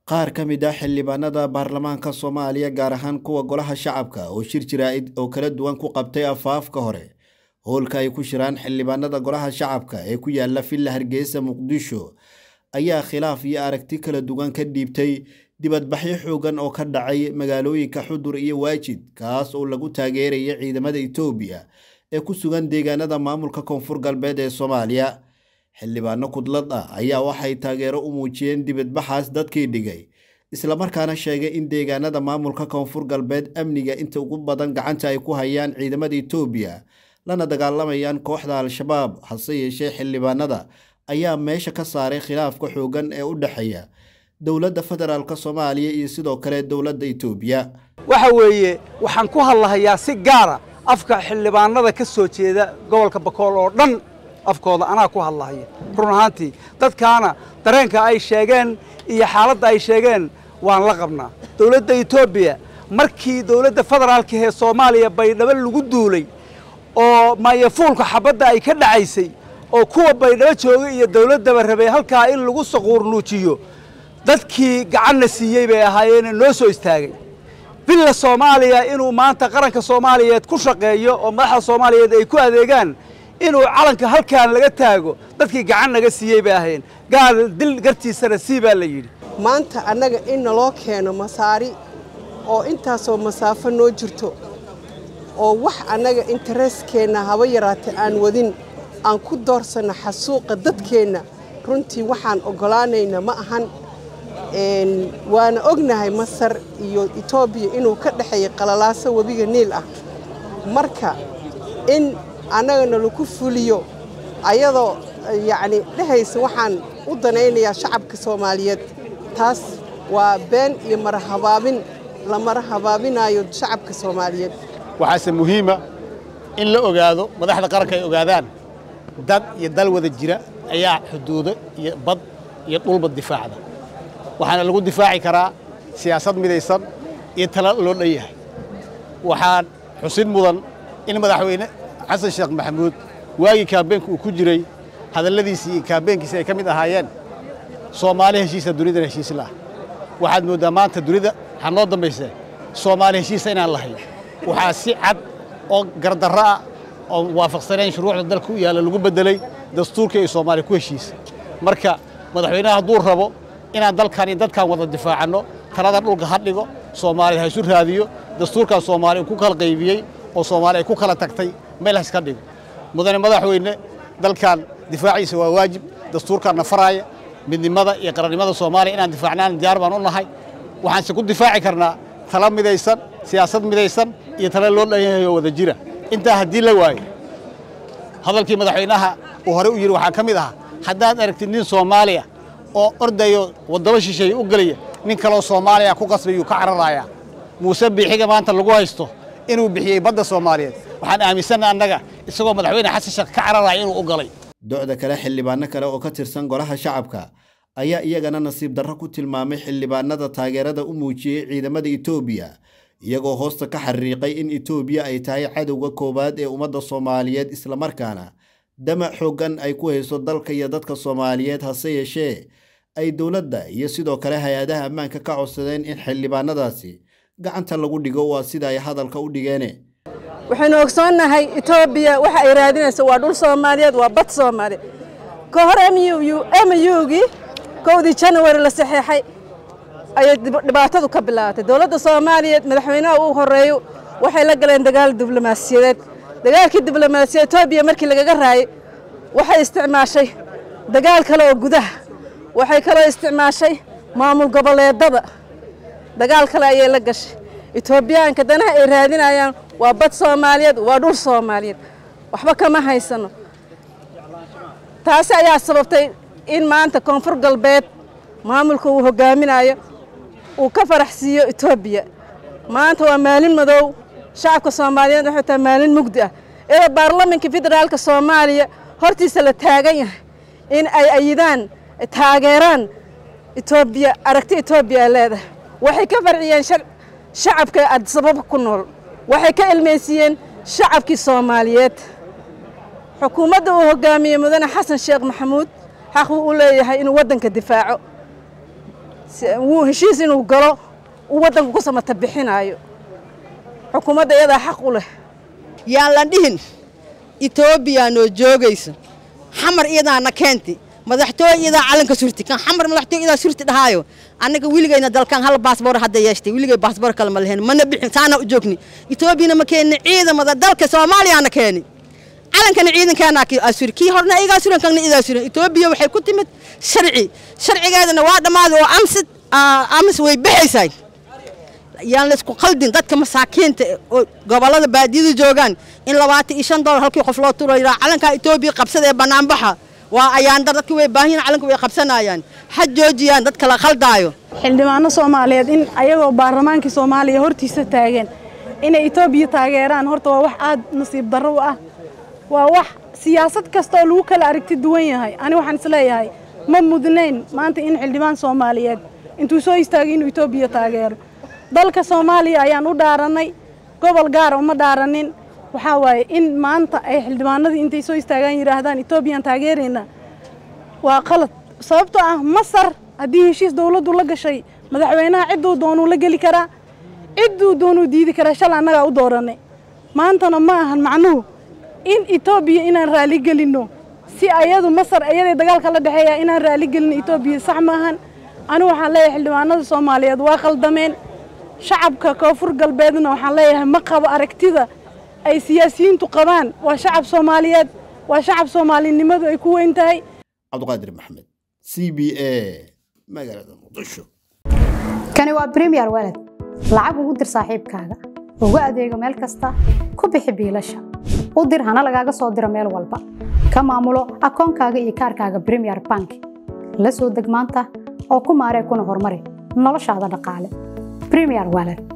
qaar ka mid ah xildhibaanada baarlamaanka soomaaliya gaar ahaan kuwa golaha shacabka oo shir jaraa'id oo kala duwan ku qabtay afaafka hore howlka ay ku shiraan xildhibaanada golaha shacabka ee ku yaala villa hargeysa muqdisho ayaa khilaaf iyo aragti kala duwan ka dhiibtay dibadbaxyo xoogan oo ka dhacay magaalooyinka xudur iyo waajid kaas oo lagu taageeraya ciidamada itoobiya ee ku sugan deegaanada maamulka koonfur galbeed ee soomaaliya xildhibaano kudlad ah ayaa waxay taageero u muujiyeen dibadbaxaas dadkii dhigay islamarkaana sheegay in deegaanada maamulka koonfur galbeed amniga inta ugu badan gacanta ay ku hayaan ciidamada itoobiya lana dagaalamayaan kooxda al-shabaab hase yeeshee xildhibaanada ayaa meesha ka saaray khilaafka xoogan ee u dhexeeya dowladda federaalk soomaaliya iyo sidoo kale dowladda itoobiya waxa weeye waxaan ku hadlahayaa si gaara afka xildhibaanada ka soo jeeda gobolka bakool oo dhan afkooda anaa ku hadlahaya run ahaantii dadkaana dareenka ay sheegeen iyo xaaladda ay sheegeen waan la qabnaa dowladda etoobiya markii dowladda federaalka ee soomaaliya baydhabo lagu duulay oo maayafuulka xabadda ay ka dhacaysay oo kuwa baydhabo jooga iyo dowladdaba rabay halkaa in lagu saquurnuujiyo dadkii gacanna siiyey bay ahaayeene noo soo istaagay villa soomaaliya inuu maanta qaranka soomaaliyeed ku shaqeeyo oo madaxda soomaaliyeed ay ku adeegaan inuu calanka halkaan laga taago dadkii gacan naga siiyey bay ahayn gaal dil gartiisana sii baa la yidhi maanta annaga in naloo keeno masaari oo intaasoo masaafo noo jirto oo wax annaga intereskeenna haba yaraatee aan wadin aan ku doorsanno xasuuqa dadkeenna runtii waxaan oggolaanayna ma ahan waana ognahay masar iyo etoobiya inuu ka dhexeeya qalalaaso webiga niil ah marka in annagana lagu fuliyo ayadoo yacni dhehaysa waxaan u danaynayaa shacabka soomaaliyeed taas waa been iyo marahabaabin la marahabaabinaayo shacabka soomaaliyeed waxaase muhiima in la ogaado madaxda qaranka ay ogaadaan dad iyo dal wada jira ayaa xuduudo iyo bad iyo dhulba difaacda waxaana lagu difaaci karaa siyaasad midaysan iyo tala loo dhan yahay waxaan xusid mudan in madaxweyne xasan sheekh maxamuud waagii kaabeenka uu ku jiray hadalladiisii iyo kaabeenkiisi ay ka mid ahaayeen soomaali heshiisa dunidana heshiis laah waxaad mooddaa maanta dunida waxaa noo dambaysee soomaali heshiisa inaan lahayn waxaa si cad oo gardarro ah oo waafaqsanayn shuruucda dalka u yaalla lagu beddelay dastuurkii ay soomaaliya ku heshiisay marka madaxweynaha hadduu rabo inaan dalkan iyo dadkan wada difaacanno talada dhulka ha dhigo soomaaliya ha isu raadiyo dastuurkan soomaaliya uu ku kala qaybiyey oo soomaaliya ay ku kala tagtay meel ha iska dhigo mudane madaxweyne dalkan difaaciisa waa waajib dastuurkaanna faraaya midnimada iyo qarannimada soomaaliya inaan difaacnaan diyaar baan u nahay waxaanse ku difaaci karnaa tala midaysan siyaasad midaysan iyo tala loo dhan yahay oo wada jira intaa haddii la waayo hadalkii madaxweynaha uu hore u yidhi waxaa ka mid ahaa haddaad aragtid nin soomaaliya oo ordayo waddamo shisheeye u gelaya nin kaloo soomaaliya ku qasbayuu ka cararayaa muuse biixiga maanta lagu haysto inuu bixiyey badda soomaaliyeed waxaan aaminsanna annaga isagoo madaxweyne xasan sheekh ka cararaya inuu u galay docda kale xildhibaano kale oo ka tirsan golaha shacabka ayaa iyagana nasiib darro ku tilmaamay xildhibaanada taageerada u muujiyey ciidamada itoobiya iyagoo hoosta ka xariiqay in itoobiya ay tahay cadowga koowaad ee ummadda soomaaliyeed islamarkaana damac xooggan ay ku hayso dalka iyo dadka soomaaliyeed hase yeeshee ay dowladda iyo sidoo kale hay-adaha ammaanka ka codsadeen in xildhibaanadaasi gacanta lagu dhigo waa sida ay hadalka u dhigeene waxaynu ogsoonnahay etoobiya waxa ay raadinayso waa dhul soomaaliyeed waa bad soomaaliyeed ka hor mugii kowdii janawari la saxeexay ayay dhibaatadu ka bilaabatay dowladda soomaaliyeed madaxweynaha uu horeeyo waxay la galeen dagaal diblomaasiyadeed dagaalkii diblomaasiyaed etoobiya markii lagaga raayay waxay isticmaashay dagaal kale oo gudaha waxay kaloo isticmaashay maamul goboleedada dagaal kale ayay la gashay etoobiyaanka danaha ay raadinayaan waa bad soomaaliyeed waa dhul soomaaliyeed waxba kama haysano taasi ayaa sababtay in maanta koonfur galbeed maamulka uu hogaaminayo uu ka faraxsiiyo etoobiya maanta waa maalin madow shacabka soomaaliyeed waxay tahay maalin mugdi ah iyadoo baarlamanka federaalka soomaaliya hortiisa la taagan yahay in ay ayidaan taageeraan etoobiya aragti etoobiya ay leedahay waxay ka farciyeen shacabka adisababa ku nool waxay ka ilmaysiiyeen shacabkii soomaaliyeed xukuumadda uu hogaamiyey mudane xasan sheekh maxamuud xaq uu u leeyahay inuu waddanka difaaco wuu heshiis inuu galo uu waddanku ku samata bixinaayo xukuumadda iyadaa xaq u leh yaan la dhihin etoobiya noo joogayso xamar iyadaana keenti madaxtooye iyadaa calanka surti kan xamar madaxtooye iyadaa surti dhahaayo annaga weligayna dalkan hal baasboor hadda yeeshtay weligay baasboor kale ma lehen mana bixin saana u joogni etoobiyana ma keenni ciidamada dalka soomaaliyaana keeni calankana ciidankaana asuri kii horna igaa suran kanna idaa suran etoobiya waxay ku timid sharci sharcigeedana waa dhammaaday oo amsid amis way baxaysay yaan laysku qaldin dadka masaakiinta oo gobollada baadiyada joogaan in labaatan iyo shan dolar halkii qof loo turo yiraa calankaa etoobiya qabsada ee bannaanbaxa waa ayaandar dadka way baahiyan calanka way qabsanayaan ha joojiyaan dadka la khaldaayo xildhibaano soomaaliyeed in ayagoo baarlamaankii soomaaliya hortiisa taagan inay etoobiya taageeraan horta waa wax aad nasiib darro u ah waa wax siyaasad kasta oo lagu kala aragti duwan yahay ani waxaan isleeyahay ma mudnayn maanta in xildhibaan soomaaliyeed intuu soo istaagay inuu etoobiya taageero dalka soomaaliya ayaan u dhaarannay gobol gaara uma dhaaranin waxaa waaye in maanta ay xildhibaanadii intay soo istaagaan yidhaahdaan etoobiyaan taageeraynaa waa qalad sababtoo ah masar haddii heshiis dowladdu la gashay madaxweynaha cidduu doonuu la geli karaa cidduu doonuu diidi karaa shal annagaa u doorannay maantana ma ahan macnuhu in etoobiya inaan raali gelinno si ayadu masar ayaday dagaalka la dhexeeya inaan raali gelinno etoobiya sax maahan anigu waxaan leeyahay xildhibaanada soomaaliyeed waa khaldameen shacabka koonfur galbeedna waxaan leeyahay ma qabo aragtida ay siyaasiyiintu qabaan waa shacab soomaaliyeed waa shacab soomaalinimadu ay ku weyn tahay cabdiqaadir maxamed c b a magaalada muqdisho kani waa bremiyer walad lacag ugu dir saaxiibkaaga ugu adeego meel kasta ku bixi biilasha u dir hana lagaaga soo diro meel walba ka maamulo akoonkaaga iyo kaarkaaga bremiyer bank la soo deg maanta oo ku maaree kuna horumari noloshaada dhaqaale bremiyer walad